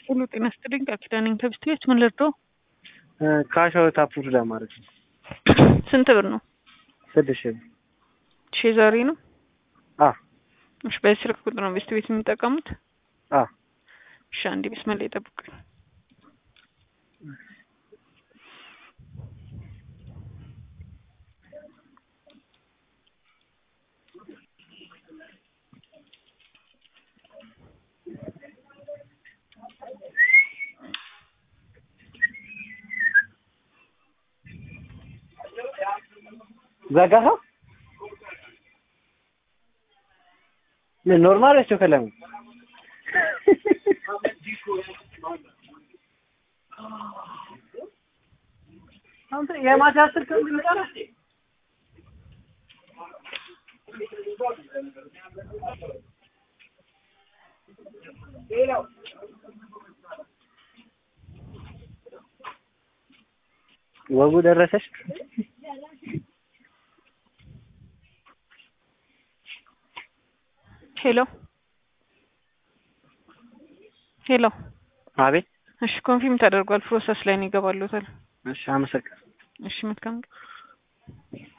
ሁሉ ጤና ይስጥልኝ። ቃል ኪዳን ነኝ ከብስቴዎች ምን ልርዳው? ካሻው ታፕሩድ ለማድረግ ነው። ስንት ብር ነው? ስድስት ሺህ ብር። ሺ ዛሬ ነው። አ እሺ፣ በዚህ ስልክ ቁጥር ነው ቤስት ቤት የሚጠቀሙት? አ እሺ፣ አንዴ መስመር ላይ ጠብቁኝ። ዘጋኸው? ምን ኖርማል እሱ ከለም አንተ የማታ ስልክ እንድንጠራ ወጉ ደረሰሽ? ሄሎ ሄሎ። አቤት። እሺ፣ ኮንፊርም ተደርጓል። ፕሮሰስ ላይ ነው ይገባሉታል። እሺ፣ አመሰግናለሁ። እሺ፣ መልካም